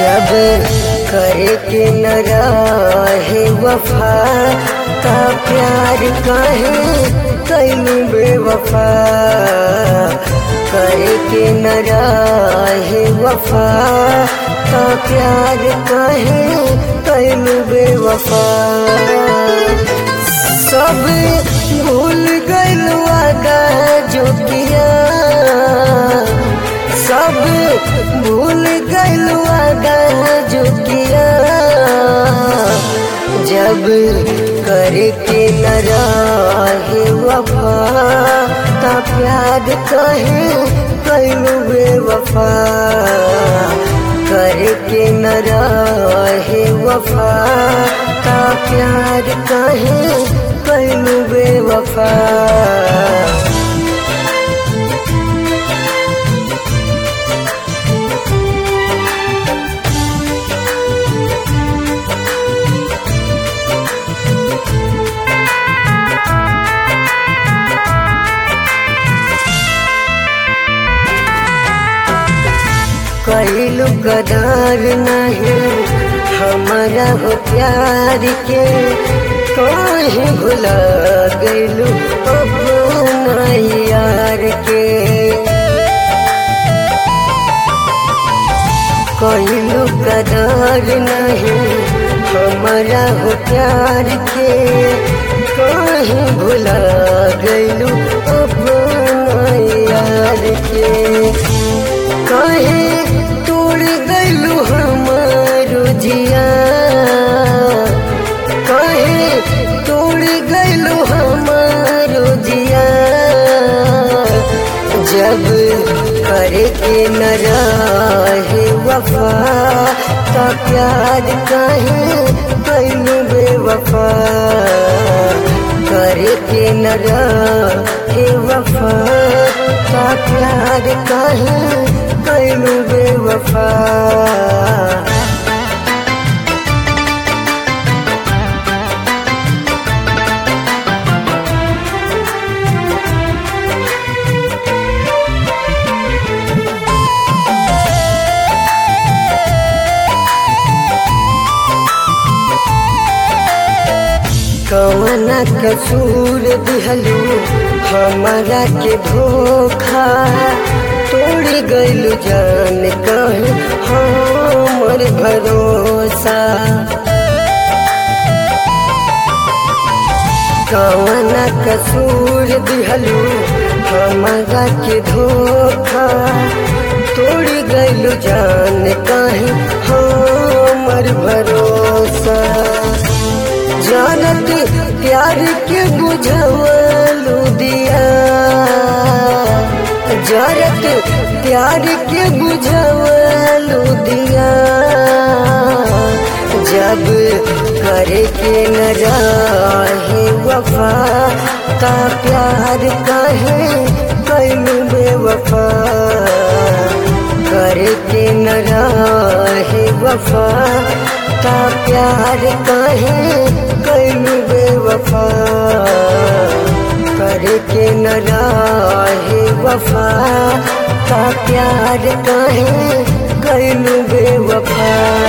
जब करे के न रहे वफा का प्यार काहे कैलू बेवफा करे के न रहे वफा का प्यार काहे कैलू बेवफा सब भूल गइल वादा जो किया सब भूल गइल वादा जो किया जब करे के न रहे वफा का प्यार कहे कैलू बेवफा करे के न रहे वफा का प्यार कहे कैलू बेवफा कैलू कदार नहीं हमारा हो प्यार के कहीं भुला गैलू अपना यार के कैलू कदार नहीं हमारा हो प्यार के कहीं भुला गैलू अपना यार के कहे तोड़ गलू हमारो जिया कहे तोड़ गलू हमारो जिया जब करे के न रहे वफा का प्यार कहे कैलू बेवफा करे के न रहे वफा का प्यार कहे कैलू बेवफा कवना कसूर दिहलू हमारा के धोखा तोड़ गइलू जान कहे हमर भरोसा कवना कसूर दिहलू हमारा के धोखा तोड़ गइलू जान कहे हमर भरोसा जानत प्यार के बुझवलू दिया जानत प्यार के बुझवलू दिया जब करे के न रहे वफा का प्यार कहे कैलू बेवफा करे के न रहे वफा का प्यार कहे कैलू बेवफा करे के न रहे वफा का प्यार कहे कैलू बेवफा